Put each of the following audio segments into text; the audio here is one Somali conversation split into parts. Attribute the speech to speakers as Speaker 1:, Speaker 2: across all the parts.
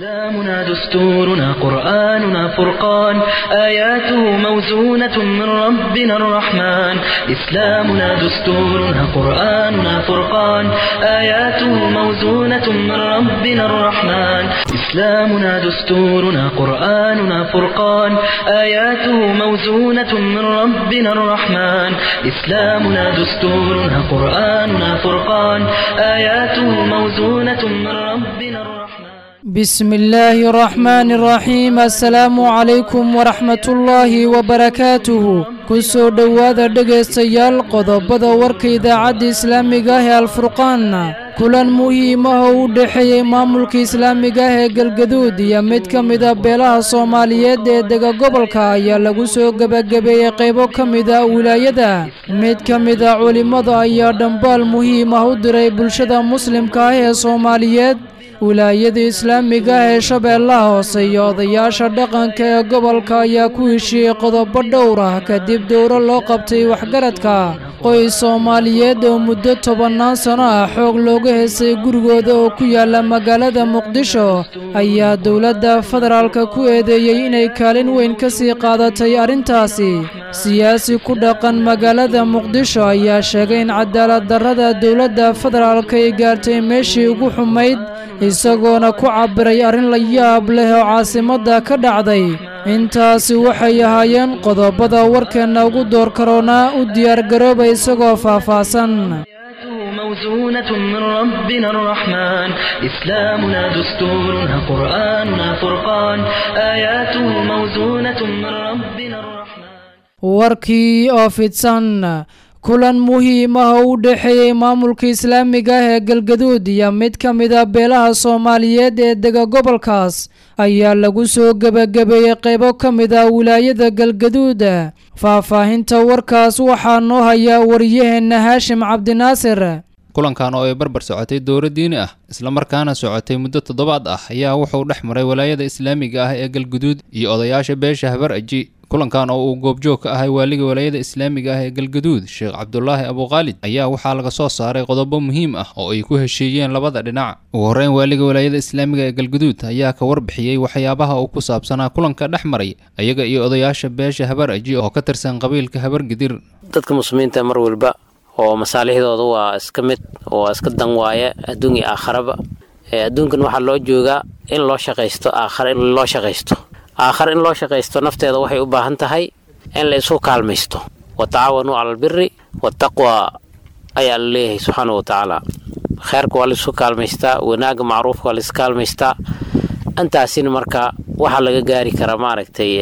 Speaker 1: إسلامنا دستورنا قرآننا فرقان آياته موزونة من ربنا الرحمن إسلامنا دستورنا قرآننا فرقان آياته موزونة من ربنا الرحمن إسلامنا دستورنا قرآننا فرقان آياته موزونة من ربنا الرحمن إسلامنا دستورنا قرآننا فرقان آياته موزونة من ربنا الرحمن
Speaker 2: بسم الله الرحمن الرحيم السلام عليكم ورحمة الله وبركاته kusoo dhowaada dhegaystayaal qodobada warka idaacadda islaamiga ah ee alfurqaan kulan muhiimaha u dhexeeyey maamulka islaamiga ah ee galgaduud iyo mid ka mida beelaha soomaaliyeed ee dega gobolka ayaa lagu soo gebagabeeyey qaybo ka mida wilaayada mid ka mida culimmada ayaa dhambaal muhiim ah u diray bulshada muslimka ah ee soomaaliyeed wilaayada islaamiga ah ee shabeellaha hoose iyo odayaasha dhaqanka ee gobolka ayaa ku heshiiyey qodobo dhowr ah kadib dowro loo qabtay waxgaradka qoys soomaaliyeed oo muddo tobannaan sano ah xoog looga heesay gurigooda oo ku yaala magaalada muqdisho ayaa dowladda federaalka ku eedeeyey inay kaalin weyn ka sii qaadatay arrintaasi siyaasi ku dhaqan magaalada muqdisho ayaa sheegay in cadaalad darrada dowladda federaalka ay gaartay meeshii ugu xumayd isagoona ku cabbiray arrin la yaab leh oo caasimadda ka dhacday intaasi waxay ahaayeen qodobada warkeenna ugu door karoonaa u diyaargarooba isagoo faahfaahsan
Speaker 1: موزونة من ربنا الرحمن إسلامنا دستورنا قرآننا فرقان آياته موزونة من ربنا الرحمن
Speaker 2: warkii oo fidsan kulan muhiim ah oo u dhexeeyey maamulka islaamiga ah ee galgaduud iyo mid ka mida beelaha soomaaliyeed ee dega gobolkaas ayaa lagu soo gebagabeeyey qaybo ka mid a wilaayada galgaduud faahfaahinta warkaas waxaa noo hayaa wariyaheenna haashim cabdinaasir
Speaker 3: kulankan oo ay barbar socotay dowro diini ah islamarkaana socotay muddo toddobaad ah ayaa wuxuu dhex maray walaayada islaamiga ah ee galguduud iyo odayaasha beesha habar aji kulankan oo uu goobjoog ka ahay waaliga walaayada islaamiga ah ee galgaduud sheekh cabdulaahi abukhaalid ayaa waxaa laga soo saaray qodobo muhiim ah oo ay ku heshiiyeen labada dhinac ugu horreyn waaliga walaayada islaamiga ee galgaduud ayaa ka warbixiyey waxyaabaha uu ku saabsanaa kulanka dhex maray ayaga iyo odayaasha beesha habar aji oo ka tirsan qabiilka habar gidir
Speaker 4: dadka muslimiinta mar walba oo masaalixdooda waa iska mid waa iska dan waaye adduun iyo aakharaba adduunkan waxaa loo joogaa in loo shaqaysto aakhara in loo shaqaysto aakhare in loo shaqaysto nafteeda waxay u baahan tahay in la isu kaalmaysto wa tacaawanuu cala albiri wataqwa ayaa la leeyahay subxaana wa tacaala kheerka waa laisu kaalmaystaa wanaagga macruufka waa lais kaalmaystaa intaasina marka waxaa laga gaari karaa maaragtay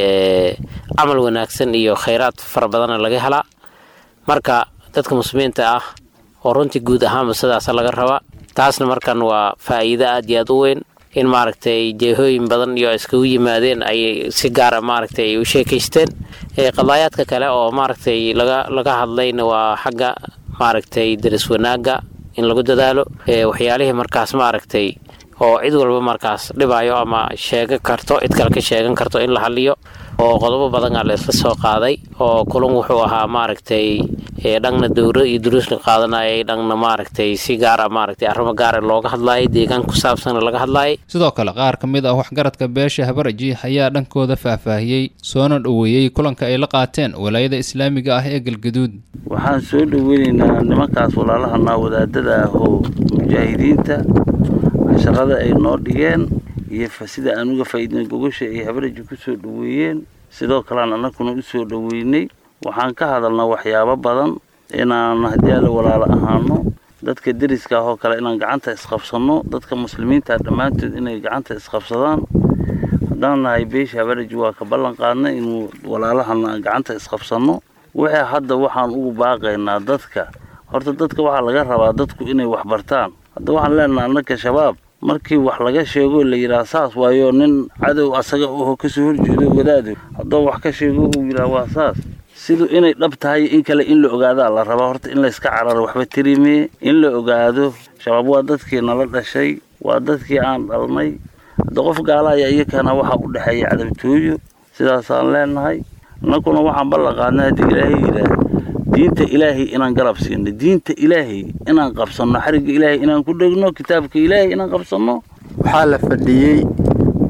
Speaker 4: camal wanaagsan iyo khayraad fara badana laga helaa marka dadka muslimiinta ah oo runtii guud ahaanba sidaasa laga rabaa taasna markan waa faa'iido aad iyo aad u weyn in maaragtay jeehooyin badan iyo iskagu yimaadeen ay si gaara maaragtay ay u sheekaysteen qadaayaadka kale oo maaragtay laga laga hadlayna waa xagga maaragtay daris wanaagga in lagu dadaalo waxyaalihii markaas maaragtay oo cid walba markaas dhibayo ama sheegan karto cid kale ka sheegan karto in la hadliyo oo qodobo badan aa la isla soo qaaday oo kulan wuxuu ahaa maaragtay dhangna dowra iyo duruus la qaadanayay dhangna maaragtay si gaara maaragtay arrimo gaara looga hadlaayay deegaan ku saabsanna laga hadlaayay
Speaker 3: sidoo kale qaar ka mid ah waxgaradka beesha habaraji ayaa dhankooda faahfaahiyey soona dhoweeyey kulanka ay la qaateen walaayada islaamiga ah ee galgaduud
Speaker 5: waxaan soo dhoweynaynaa nimankaas walaalahanaa wadaadada ah oo mujaahidiinta shaqada ay noo dhigeen iyo sida aan uga faa'iidnay gogosha ay habaraji ku soo dhoweeyeen sidoo kalean annaguna u soo dhoweynay waxaan ka hadalnaa waxyaabo badan inaan haddii alla walaalo ahaano dadka deriska ah oo kale inaan gacanta isqabsanno dadka muslimiinta dhammaantood inay gacanta isqabsadaan haddaan nahay beesha habaraji waa ka ballan qaadnay inuu walaalahana gacanta isqabsanno wixii hadda waxaan ugu baaqaynaa dadka horta dadka waxaa laga rabaa dadku inay wax bartaan hadda waxaan leenaha annaka shabaab markii wax laga sheego la yidhaha saas waayo nin cadow asaga oo kasoo horjeedo wadaado haddoo wax ka sheego uu yidhaha waa saas siduu inay dhab tahay in kale in la ogaadaa la rabaa horta in layska cararo waxba tirimee in la ogaado shabaab waa dadkii nala dhashay waa dadkii aan dhalnay hadda qof gaalaya iyakana waxaa u dhexeeya cadabtooyo sidaasaan leenahay innakuna waxaan ballan qaadnay haddii ilaahay yidhaah diinta ilaahay inaan garab siino diinta ilaahay inaan qabsanno xarigga ilaahay inaan ku dhegno kitaabka ilaahay inaan qabsanno
Speaker 6: waxaa la fadhiyey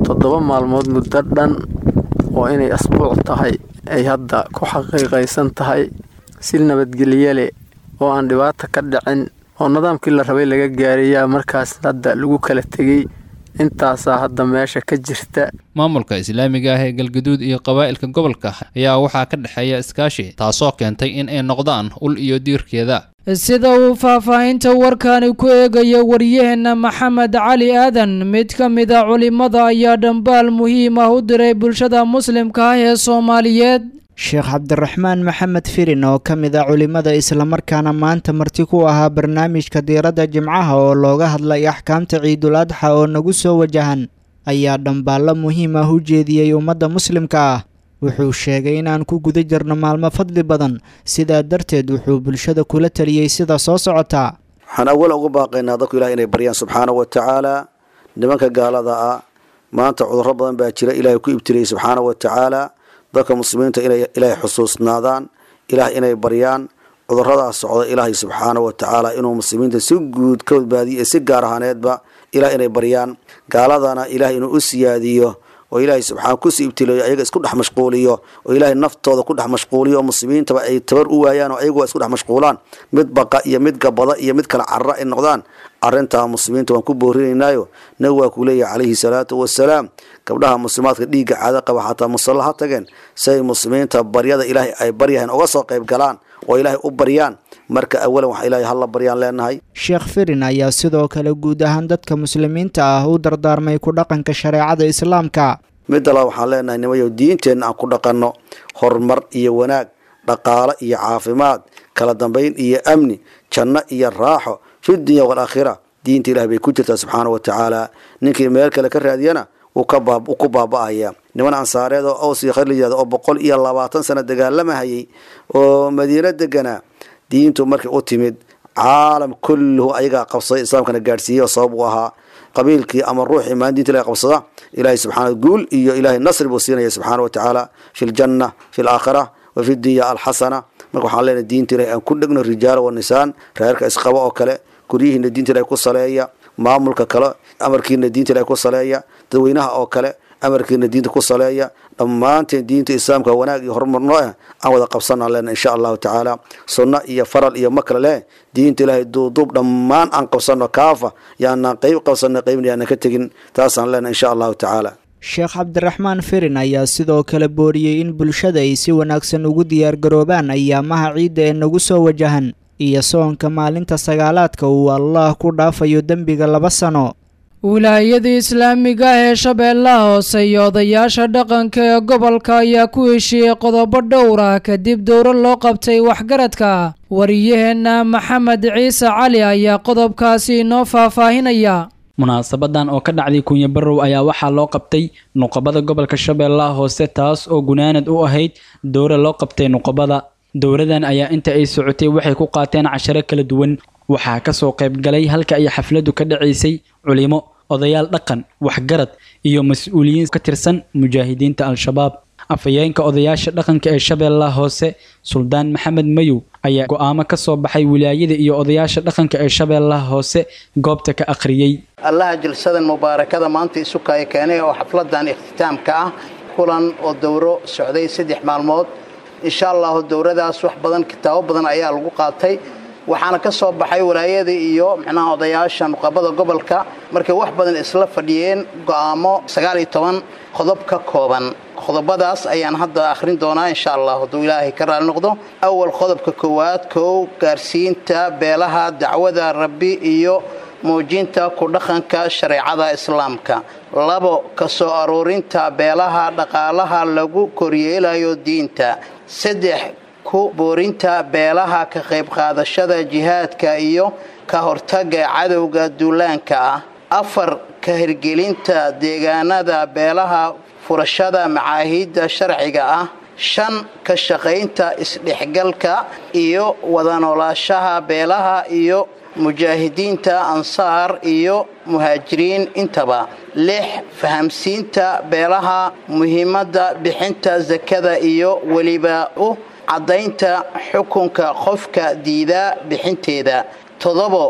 Speaker 6: toddoba maalmood muddo dhan oo inay asbuuc tahay ay hadda ku xaqiiqaysan tahay si nabadgelye leh oo aan dhibaata ka dhicin oo nidaamkii la rabay laga gaarayaa markaas hadda lagu kala tegey intaasaa hadda meesha ka jirta
Speaker 3: maamulka islaamiga ah ee galgaduud iyo qabaa'ilka gobolka ayaa waxaa ka dhexeeya iskaashi taasoo keentay in ay noqdaan ul iyo diirkeeda
Speaker 2: sida uu faahfaahinta warkani ku eegaya waryaheenna maxamed cali aadan mid ka mid a culimmada ayaa dhambaal muhiim ah u diray bulshada muslimka ah ee soomaaliyeed
Speaker 7: sheekh cabdiraxmaan maxamed firin oo ka mid a culimmada islamarkaana maanta marti ku ahaa barnaamijka diiradda jimcaha oo looga hadlay axkaamta ciidul adxa oo nagu soo wajahan ayaa dhambaallo muhiim ah u jeediyey ummadda muslimka ah wuxuu sheegay inaan ku guda jirno maalmo fadli badan sidaa darteed wuxuu bulshada kula taliyey sida soo socotaa
Speaker 8: waxaan awal ugu baaqaynaa dadku ilaah inay baryaan subxaana wa tacaala nimanka gaalada ah maanta cudurro badan baa jira ilaahay ku ibtiliyey subxaana wa tacaala dadka muslimiinta inay ilaahay xusuusnaadaan ilaah inay baryaan cuduradaas socda ilaahay subxaana wa tacaala inuu muslimiinta si guud ka badbaadiyo si gaar ahaaneedba ilaah inay baryaan gaaladana ilaah inuu u siyaadiyo oo ilaahay subxaana kusii ibtileeyo ayaga isku dhex mashquuliyo oo ilaahay naftooda ku dhex mashquuliyo oo muslimiintaba ay tabar u waayaan oo ayagu isku dhex mashquulaan mid baqa iyo mid gabada iyo mid kala carara ay noqdaan arrintaa muslimiinta waan ku boorinaynaayo nabi waa kuu leeyahay calayhi salaatu wasalaam gabdhaha muslimaadka dhiigga caado qaba xataa musalla ha tageen si ay muslimiinta baryada ilaahay ay baryahayn uga soo qayb galaan oo ilaahay u baryaan marka awalan wax ilaahay halla baryaan leenahay
Speaker 7: sheekh firin ayaa sidoo kale guud ahaan dadka muslimiinta ah u dardaarmay ku dhaqanka shareecada islaamka
Speaker 8: midda la waxaan leenahay nimayo diinteenna aan ku dhaqanno horumar iyo wanaag dhaqaalo iyo caafimaad kala dambayn iyo amni janno iyo raaxo fi dunya waalaakhira diinta ilaah bay ku jirtaa subxaana wa tacaala ninkii meel kale ka raadiyana wuu ku baaba'aya niman ansaareed oo aws iyo khayr la yihahdo oo boqol iyo labaatan sano dagaalamahayay oo madiino deganaa diintu markay u timid caalam kulluhu ayagaa qabsaday islaamkana gaadhsiiyey oo sabab u ahaa qabiilkii ama ruuxii maan diinta ilahay qabsada ilaahay subxaana guul iyo ilaahay nasri buu siinaya subxaana wa tacaala fi ljanna fi laakhira wa fi dunya alxasana marka waxaan leenahay diinta ilahay aan ku dhegno rijaala wa nisaan reerka isqaba oo kale guryihiina diinta ilahay ku saleeya maamulka kale amarkiina diinta ilahay ku saleeya dadweynaha oo kale amarkiina diinta ku saleeya dhammaanteen diinta islaamka wanaag iyo horumarno ah aan wada qabsanaan lena insha allahu tacaala sunno iyo faral iyo ma kale leh diinta ilaahay duuduub dhammaan aan qabsano kaafa yaanaan qeyb qabsano qeybna yaanan ka tegin taasaan lena insha allahu tacaala
Speaker 7: sheekh cabdiraxmaan firin ayaa sidoo kale booriyey in bulshada ay si wanaagsan ugu diyaargaroobaan ayaamaha ciidda ee nagu soo wajahan iyo soonka maalinta sagaalaadka uu allaah ku dhaafayo dembiga laba sano
Speaker 2: wilaayada islaamiga ah ee shabeellaha hoose iyo odayaasha dhaqanka ee gobolka ayaa ku heshiiyey qodobo dhowr ah kadib dowro loo qabtay waxgaradka wariyaheenna maxamed ciise cali ayaa qodobkaasi inoo faahfaahinaya
Speaker 9: munaasabadan oo ka dhacday kunya barow ayaa waxaa loo qabtay nuqabada gobolka shabeellaha hoose taas oo gunaanad u ahayd dowra loo qabtay nuqabada dowradan ayaa inta ay socotay waxay ku qaateen casharo kala duwan waxaa kasoo qayb galay halka ay xafladu ka dhacaysay culimo odayaal dhaqan waxgarad iyo mas-uuliyiin ka tirsan mujaahidiinta al-shabaab afhayeenka odayaasha dhaqanka ee shabeellaha hoose suldaan maxamed mayow ayaa go-aamo ka soo baxay wilaayada iyo odayaasha dhaqanka ee shabeellaha hoose goobta ka akhriyey
Speaker 10: allaha jalsadan mubaarakada maanta isukaya keenay oo xafladan ikhtitaamka ah kulan oo dowro socday saddex maalmood insha allahu dowradaas wax badan kitaabo badan ayaa lagu qaatay waxaana ka soo baxay walaayada iyo micnaha odayaasha nuqabada gobolka markay wax badan isla fadhiyeen go'aamo sagaal iyo toban qodob ka kooban qodobadaas ayaan hadda akhrin doonaa insha allah hadduu ilaahay ka raali noqdo awal qodobka koowaad kow gaarsiinta beelaha dacwada rabbi iyo muujinta ku dhaqanka shareecada islaamka labo ka soo aruurinta beelaha dhaqaalaha lagu koryeelayo diinta saddex ku boorinta beelaha ka qayb qaadashada jihaadka iyo ka hortaga cadowga duulaanka ah afar ka hirgelinta deegaanada beelaha furashada macaahiidda sharciga ah shan ka shaqaynta isdhexgalka iyo wada noolaashaha beelaha iyo mujaahidiinta ansaar iyo muhaajiriin intaba lix fahamsiinta beelaha muhiimadda bixinta sakada iyo weliba u caddaynta xukunka qofka diidaa bixinteeda toddobo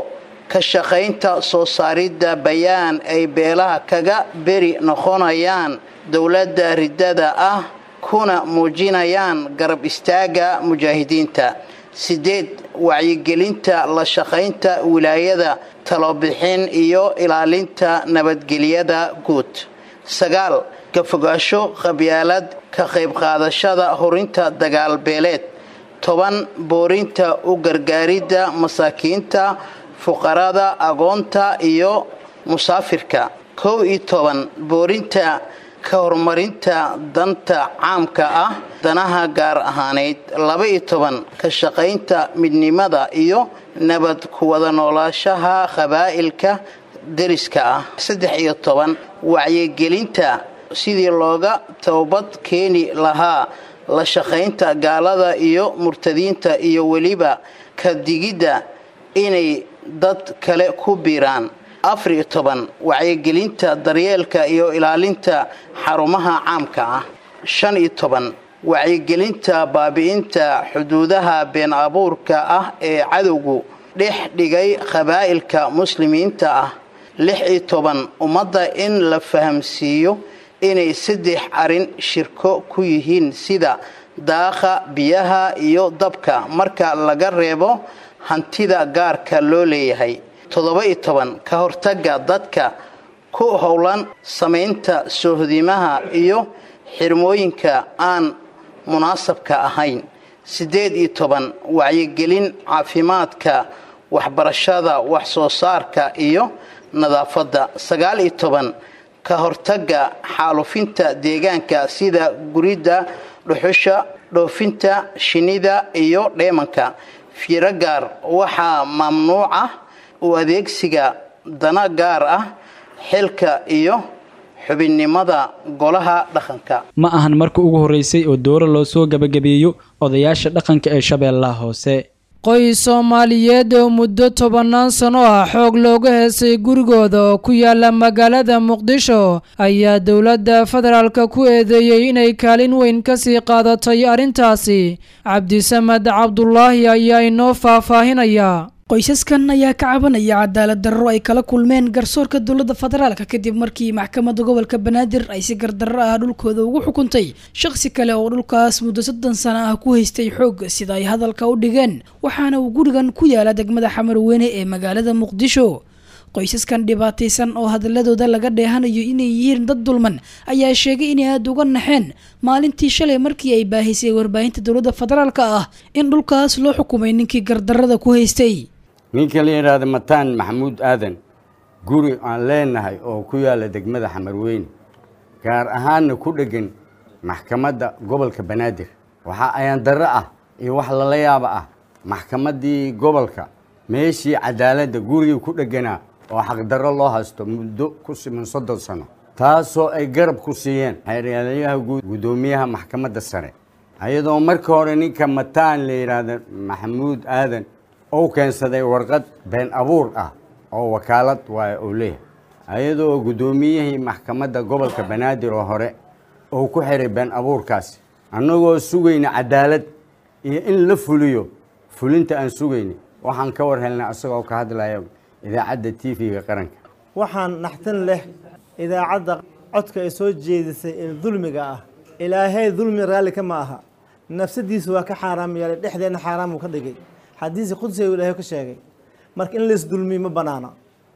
Speaker 10: ka shaqaynta soo saaridda bayaan ay beelaha kaga beri noqonayaan dowladda riddada ah kuna muujinayaan garab istaagga mujaahidiinta sideed wacyigelinta la shaqaynta wilaayada talobixin iyo ilaalinta nabadgelyada guud sagaal ka fogaasho qabyaalad ka qayb qaadashada horinta dagaal beeleed toban boorinta u gargaaridda masaakiinta fuqarada agoonta iyo musaafirka kow iyo toban boorinta ka horumarinta danta caamka ah danaha gaar ahaaneyd laba iyo toban ka shaqaynta midnimada iyo nabad kuwada noolaashaha qabaa'ilka deriska ah saddex iyo toban wacyigelinta sidii looga toobad keeni lahaa la shaqaynta gaalada iyo murtadiinta iyo weliba ka digidda inay dad kale ku biiraan afar iyo toban wacyigelinta daryeelka iyo ilaalinta xarumaha caamka ah shan iyo toban wacyigelinta baabi'inta xuduudaha been abuurka ah ee cadowgu dhex dhigay qabaa'ilka muslimiinta ah lix iyo toban ummadda in la fahamsiiyo inay saddex arrin shirko ku yihiin sida daaqa biyaha iyo dabka marka laga reebo hantida gaarka loo leeyahay toddoba iyo toban ka hortagga dadka ku howlan samaynta soohdimaha iyo xirmooyinka aan munaasabka ahayn siddeed iyo toban wacyigelin caafimaadka waxbarashada wax soo saarka iyo nadaafadda sagaal iyo toban ka hortagga xaalufinta deegaanka sida guridda dhuxusha dhoofinta shinnida iyo dheemanka fiiro gaar waxaa mamnuuc ah u adeegsiga dana gaar ah xilka iyo xubinnimada golaha dhaqanka
Speaker 9: ma ahan markii ugu horreysay oo dooro loo soo gebagabeeyo odayaasha dhaqanka ee shabeellaha hoose
Speaker 2: qoys soomaaliyeed oo muddo tobannaan sano ah xoog looga heesay gurigooda oo ku yaala magaalada muqdisho ayaa dowladda federaalka ku eedeeyey inay kaalin weyn kasii qaadatay arrintaasi cabdisamed cabdulaahi ayaa inoo faahfaahinaya
Speaker 11: qoysaskan ayaa ka cabanaya cadaalad darro ay kala kulmeen garsoorka dowladda federaalka kadib markii maxkamadda gobolka banaadir ay si gardarro ah dhulkooda ugu xukuntay shaqsi kale oo dhulkaas muddo soddon sano ah ku haystay xoog sida ay hadalka u dhigeen waxaana uu gurigan ku yaala degmada xamarweyne ee magaalada muqdisho qoysaskan dhibaataysan oo hadaladooda laga dheehanayo inay yihiin dad dulman ayaa sheegay inay aada uga naxeen maalintii shalay markii ay baahisay warbaahinta dowladda federaalka ah in dhulkaas loo xukumay ninkii gardarrada ku haystay
Speaker 12: ninka la yidhaahda mataan maxamuud aadan guri aan leenahay oo ku yaalla degmada xamarweyne gaar ahaanna ku dheggan maxkamadda gobolka banaadir waxaa ayaan darro ah iyo wax lala yaaba ah maxkamaddii gobolka meeshii cadaaladda gurigii ku dhegganaa oo xaqdarro loo haysto muddo ku siman soddon sano taasoo ay garab ku siiyeen xeeryaalayaha guud guddoomiyaha maxkamadda sare ayadoo marka hore ninka mataan la yidhaahda maxamuud aadan uu keensaday warqad been abuur ah oo wakaalad waaya uu leeyahay ayadoo guddoomiyihii maxkamadda gobolka banaadir oo hore uu ku xiray been abuurkaasi annagoo sugayna cadaalad iyo in la fuliyo fulinta aan sugayna waxaan ka war helnay asagoo ka hadlaya idaacadda t v-ga qaranka
Speaker 13: waxaan naxtin leh idaacadda codka ay soo jeedisay ee dulmiga ah ilaahay dulmi raalli ka ma aha nafsadiisa waa ka xaaraam yeelay dhexdeenna xaaraam uu ka dhigay xadiisi qudsi uu ilaahay ka sheegay marka in lays dulmiyo ma bannaana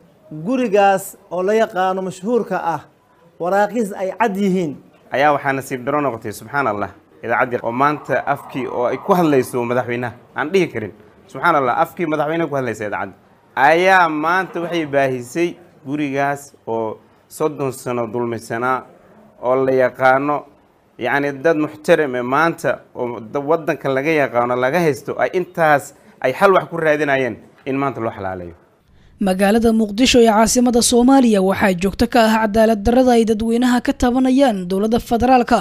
Speaker 13: gurigaas oo la yaqaano mashhuurka ah waraaqiis ay cad yihiin
Speaker 14: ayaa waxaa nasiib daro noqotay subxaan allah idaacaddii oo maanta afkii oo ay ku hadlayso madaxweynaha aan dhihi karin subxaan allah afkii madaxweynaha ku hadlaysa idaacadda ayaa maanta waxay baahisay gurigaas oo soddon sano dulmisanaa oo la yaqaano yacni dad muxtarame maanta oo waddanka laga yaqaano laga haysto ay intaas ay xal wax ku raadinayeen in maanta loo xalaalayo
Speaker 11: magaalada muqdisho ee caasimada soomaaliya waxaa joogto ka ah cadaalad darrada ay dadweynaha ka tabanayaan dowladda federaalka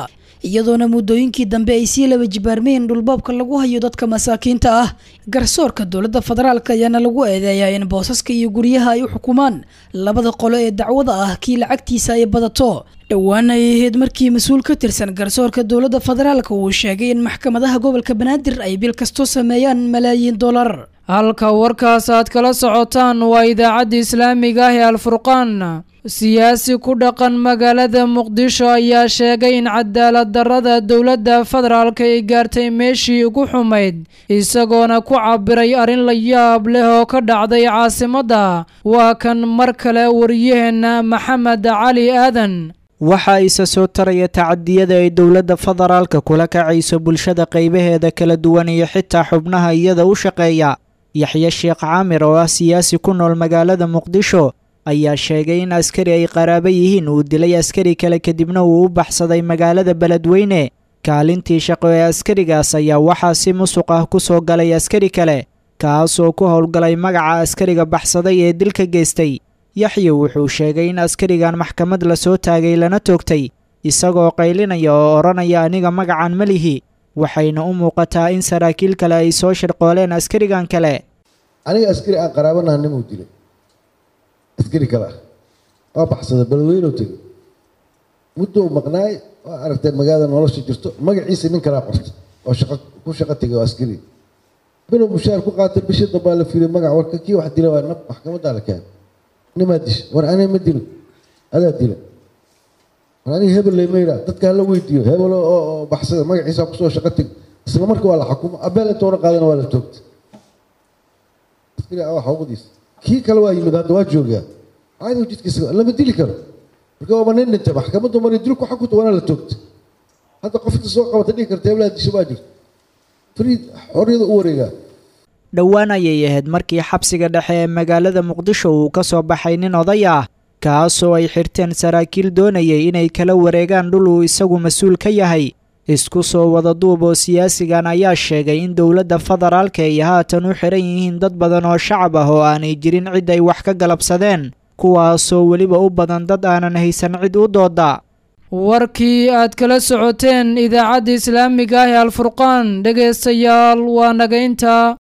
Speaker 11: iyadoona muddooyinkii dambe ay sii laba jibaarmeen dhulboobka lagu hayo dadka masaakiinta ah garsoorka dowladda federaalk ayaana lagu eedeeyaa in boosaska iyo guryaha ay u xukumaan labada qolo ee dacwada ah kii lacagtiisa ay badato dhowaana ay ahayd markii mas-uul ka tirsan garsoorka dowladda federaalk uu sheegay in maxkamadaha gobolka banaadir ay bil kasto sameeyaan malaayiin dollar
Speaker 2: halka warkaas aad kala socotaan waa idaacadda islaamiga ah ee alfurqaan siyaasi ku dhaqan magaalada muqdisho ayaa sheegay in cadaalad darrada dowladda federaalk ay gaartay meeshii ugu xumayd isagoona ku cabiray arrin la yaab leh oo ka dhacday caasimadda waa kan mar kale wariyaheenna maxamed cali aadan
Speaker 7: waxaa isa soo taraya tacadiyada ay dowladda federaalka kula kacayso bulshada qaybaheeda kala duwan iyo xitaa xubnaha iyada u shaqeeya yaxye sheekh caamir oo ah siyaasi ku nool magaalada muqdisho ayaa sheegay in askari ay qaraabo yihiin uu dilay askari kale kadibna uu u baxsaday magaalada beledweyne kaalintii shaqo ee askarigaas ayaa waxaa si musuq ah ku soo galay askari kale kaas oo ku howlgalay magaca askariga baxsaday ee dilka geystay yaxye wuxuu sheegay in askarigan maxkamad lasoo taagay lana toogtay isagoo qaylinaya oo odhanaya aniga magacan ma lihi waxayna u muuqataa in saraakiil kale ay soo shirqooleen askarigan kale
Speaker 15: aniga askari aan qaraabanaha nimuu dilay askari kale ah waa baxsada beledweynou tegay muddou maqnaay waa aragtay magaalada nolosha jirto magaciisa nin kalaa qortay oo shaqo ku shaqo tegay oo askari bilow mushaar ku qaatay bishii dambaa la fiilay magac warka kii wax dila waa nab maxkamaddaa la keenay nimaa disha war aniga ma dilo adaa dila war aniga hebel lay mayraa dadka hala weydiiyo hebel oo baxsada magaciisa kusoo shaqo teg isla marka waa la xukumo abeel intoona qaadana waa la toogtay askari waa xuquuqdiisa kii kale waa yimid hadda waa joogaa caadigu jidkiisa lama dili karo marka waaba nin dhintay maxkamaddu mari dilku xakunta waana la toogtay hadda qofta soo qabata dhihi karta heblaha disho baa jirta fariid xorriyada u wareegaa
Speaker 7: dhowaan ayay ahayd markii xabsiga dhexe ee magaalada muqdisho uu ka soo baxay nin oday ah kaasoo ay xirteen saraakiil doonayay inay kala wareegaan dhul uu isagu mas-uul ka yahay isku soo wada duub oo siyaasigan ayaa sheegay in dowladda federaalka ay haatan u xiran yihiin dad badan oo shacab ah oo aanay jirin cid ay wax ka galabsadeen kuwaasoo weliba u badan dad aanan haysan cid u dooda
Speaker 2: warkii aad kala socoteen idaacadda islaamiga ah ee alfurqaan dhegaystayaal waa nagaynta